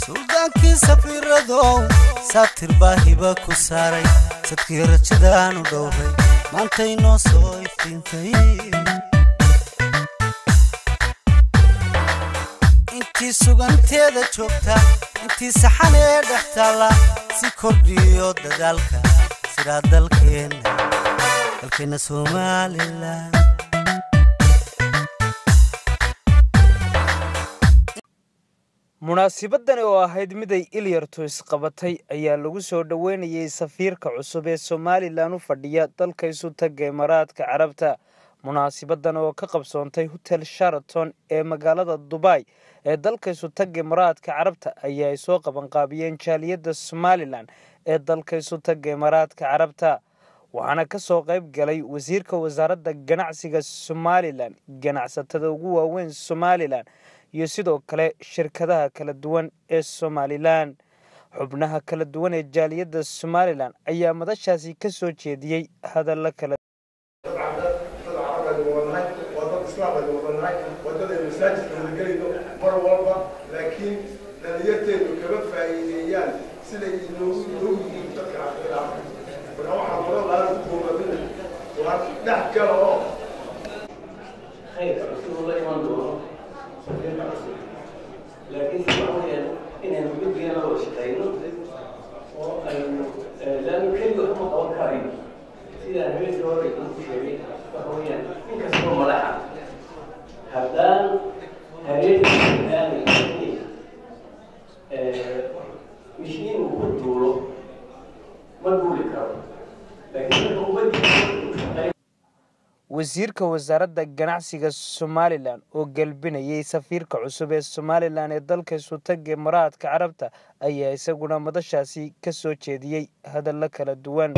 suldaankii safiiradow saatir baa hiba ku saaray sadkii rajadaanu dhowray maantay noo soo iftiintay intii suganteeda joogta intii saxan ee dhex taalla si kordhiyo dadaalka sidaa dalkeenna dalkeenna somalilan munaasibadani oo ahayd miday ilyartu isqabatay ayaa lagu soo dhoweynayay safiirka cusub ee somalilan u fadhiya dalka isu taga imaaraadka carabta munaasibadan oo ka qabsoontay hotel sharaton ee magaalada dubay ee dalka isu taga imaaraadka carabta ayaa ay soo qabanqaabiyeen jaaliyadda somalilan ee dalka isu taga imaaraadka carabta waxaana ka soo qayb galay wasiirka wasaaradda ganacsiga somalilan ganacsatada ugu waaweyn somalilan iyo sidoo kale shirkadaha kala duwan ee somalilan xubnaha kala duwan ee jaaliyadda somalilan ayaa madashaasi ka soo jeediyey hadalla kala mar walba laakiin dhalinyarteedu kama faa'iideeyaan siday inoogu inoogu yihiin dadka caafimaadka marka waxaa badan lahaa ku koobamin waa dhex gala oo خير رسول الله إيمان دوره سفير رسول لكن سبحانه إن الوجود بينا وشتاينه وأنه لأنه كل هم توكلين سيدا هذه دور يكون شيء وهو يعني إن كسبوا ملاحة هبدان هذه الثاني مشين وقول دوره ما تقول لك لكن هو بدي wasiirka wasaaradda ganacsiga somalilan oo gelbinayay safiirka cusub ee somalilan ee dalka isu taga imaaraadka carabta ayaa isaguna madashaasi ka soo jeediyey hadallo kala duwan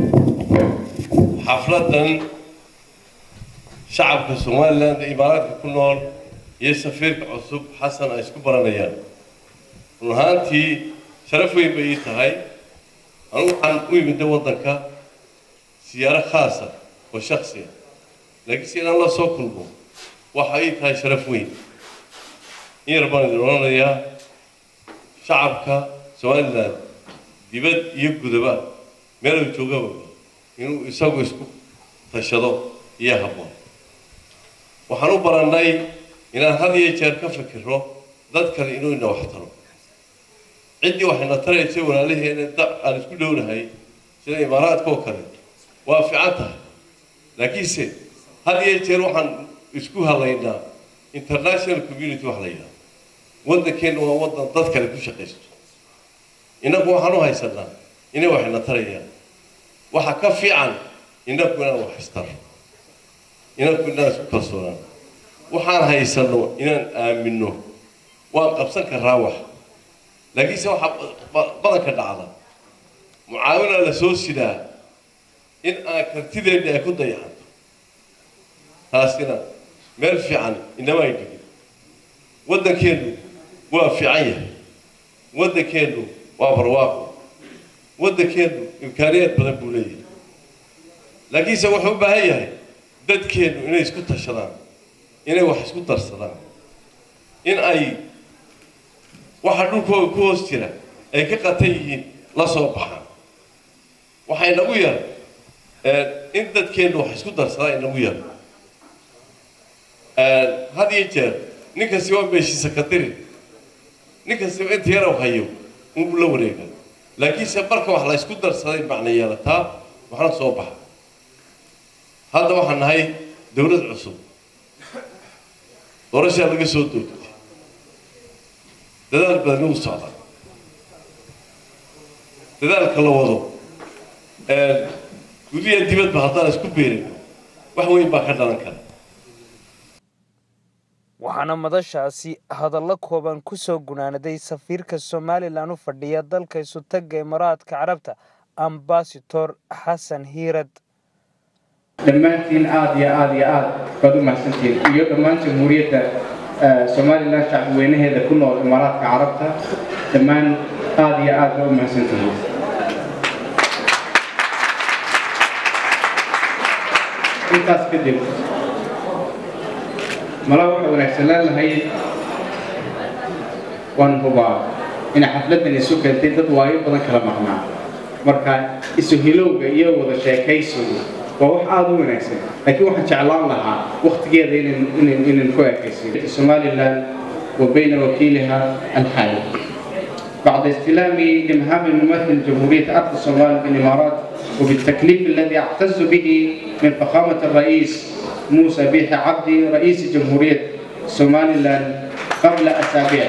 xafladan shacabka somalilan ee imaaraadka ku nool iyo safiirka cusub xasan ay isku baranayaan run ahaantii sharaf weyn bay ii tahay anugu waxaan u imida waddanka siyaaro khaasa oo shaksiya laakiin si inaan la soo kulmo waxa ii tahay sharaf weyn in yar baan idin odhanayaa shacabka somalilan dibad iyo gudaba meeluu joogaba inuu isagu isku tashado iyo habboon waxaan u barannay inaan had iyo jeer ka fikiro dad kale inuu ina wax taro ciddii waxayna taraysa walaalaheena da aan isku dhownahay sida imaaraadka oo kale waa fiican tahay laakiinse had iyo jeer waxaan isku halaynaa international community wax la yidhaha waddankeenna waa waddan dad kale ku shaqaysto innagu waxaan u haysanaa inay waxayna tarayaan waxa ka fiican innagu inaan wax istaro innagu inaan isku kalsoonaan waxaan haysano inaan aamino waan qabsan karaa wax laakiinse waxaa badanka dhacda mucaawina la soo sidaa in aan kartideenni ay ku dayacanto taasina meel fiican inama ay dhigin waddankeennu waa fiican yahay waddankeennu waa barwaaqo waddankeennu imkaaniyaad badan buu leeyahay laakiinse wuxuu u baahan yahay dadkeennu inay isku tashadaan inay wax isku darsadaan in ay waxa dhulkooda ku hoos jira ay ka qatan yihiin la soo baxaan waxaa inagu yar in dadkeennu wax isku darsadaa inagu yar had iyo jeer nin kasti waa meeshiisa ka dirin nin kastiba inta yarow hayo unbu la wareega laakiinse marka wax la isku darsaday macna yeelataa waxna soo baxa hadda waxaan nahay dowlad cusub doorashaa laga soo doogtay dadaal badan ugu socdaa dadaalka la wado gudiya dibadba haddaan isku beerino wax weyn baa ka dhalan kara waxaana madashaasi hadallo kooban ku soo gunaanaday safiirka somalilan u fadhiya dalka isu taga imaaraadka carabta ambasador xasan hiirad dhammaantiin aada iyo aada iyo aada baad u mahadsantiin iyo dhammaan jamhuuriyadda somalilan shacbweynaheeda ku nool imaaraadka carabta dhammaan aada iyo aad baad u mahadsantihiin intaas kadib mala waxa wanaagsan leenahay waan hubaa inay xafladan isu keentay dad waayo badan kala maqnaa marka isu hilowga iyo wada sheekaysigu waa wax aada u wanaagsan laakiin waxaan jeclaan lahaa waktigeeda inaan ku ekaysiyo somalilan wa bayna wakiiliha alxaali بعد استلامي لمهام الممثل جمهورية أرض الصومال بالإمارات وبالتكليف الذي أعتز به من فخامة الرئيس موسى بيح عبدي رئيس جمهورية سوماليلاند قبل أسابيع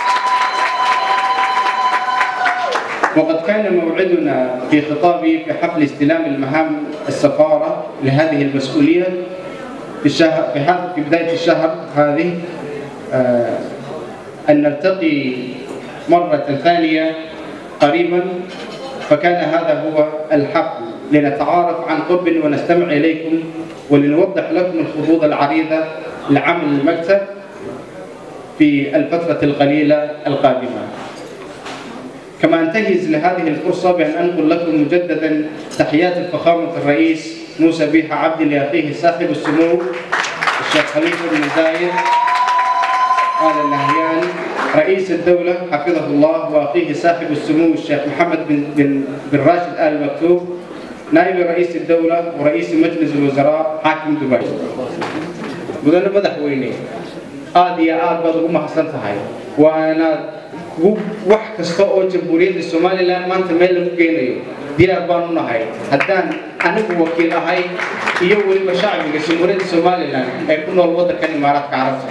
وقد كان موعدنا في خطابي في حفل استلام المهام السفارة لهذه المسؤولية في الشهر في هذا في بداية الشهر هذه آه أن نلتقي مرة ثانية قريبا فكان هذا هو الحفل لنتعارف عن قرب ونستمع إليكم ولنوضح لكم الخطوط العريضة لعمل المكتب في الفترة القليلة القادمة كما انتهز لهذه الفرصة بأن أنقل لكم مجددا تحيات فخامة الرئيس موسى بيحة عبد لأخيه صاحب السمو الشيخ خليفة بن زايد آل النهيان رئيس الدولة حفظه الله وأخيه صاحب السمو الشيخ محمد بن, بن, بن راشد آل مكتوب نائب رئيس الدولة ورئيس مجلس الوزراء حاكم دبي مدن مدحويني aad iyo aad baad ugu mahadsan tahay waana wax kasta oo jamhuuriyadda somalilan maanta meel lagu geynayo diyaar baan u nahay haddaan anigu wakiil ahay iyo weliba shacbiga jamhuuriyadda somalilan ee ku nool waddankan imaaraadka carabta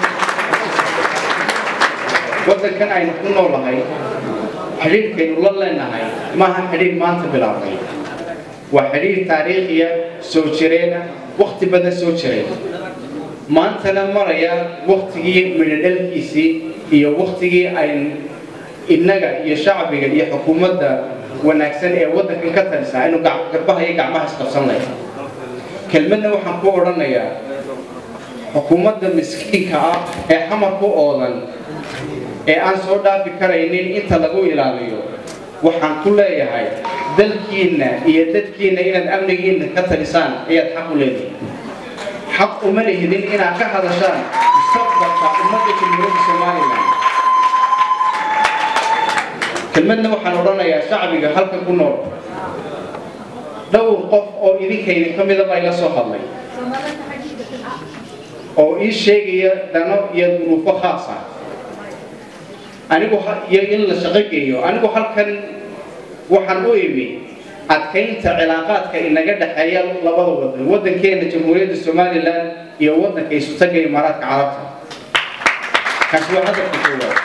waddankan aynu ku noolahay xidhiidhkaynu la leenahay maaha xidhiidh maanta bilaabnay waa xidhiidh taariikhiya soo jireena wakti badan soo jiray maantana maraya waktigii midhodhalkiisii iyo waktigii aynu innaga iyo shacbiga iyo xukuumadda wanaagsan ee waddankan ka talisa aynu garbaha iyo gacmaha isqabsan lahay kelmadna waxaan ku odhanayaa xukuumadda miskiinka ah ee xamar ku oodan ee aan soo dhaafi karaynin inta lagu ilaaliyo waxaan ku leeyahay dalkiinna iyo dadkiinna inaad amnigiinna ka talisaan ayaad xaq u leedahay xaq uma lihidin inaad ka hadashaan mustaqbalka ummadda jamhuuriyadda somalilan kelmadna waxaan odhanayaa shacbiga halkan ku nool dhowr qof oo idinkayda ka midaba ila soo hadlay oo ii sheegaya dano iyo duruufo khaas ah anigu iyo in la shaqo geeyo anigu halkan waxaan u imi adkaynta cilaaqaadka inaga dhexeeya labada wadan waddankeena jamhuuriyadda somalilan iyo waddanka isutaga imaaraadka carabta kaasi waa hadafka koowaad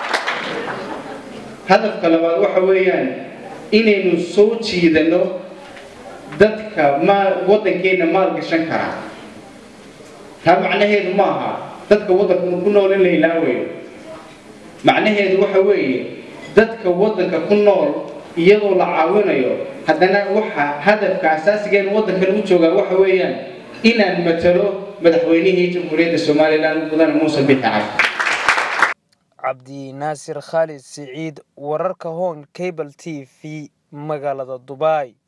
hadafka labaad waxa weeyaan inaynu soo jiidano dadka ma waddankeena maal gashan karaa taa macnaheedu ma aha dadka waddanka ku nool in la ilaawayo macnaheedu waxa weeye dadka waddanka ku nool iyadoo la caawinayo haddana waxa hadafka asaasigeena waddankan u joogaa waxa weeyaan inaan matalo madaxweynihii jamhuuriyadda somalilan mudane muuse bixi cabdi cabdi naasir khaalid siciid wararka hoon cable t v magaalada dubai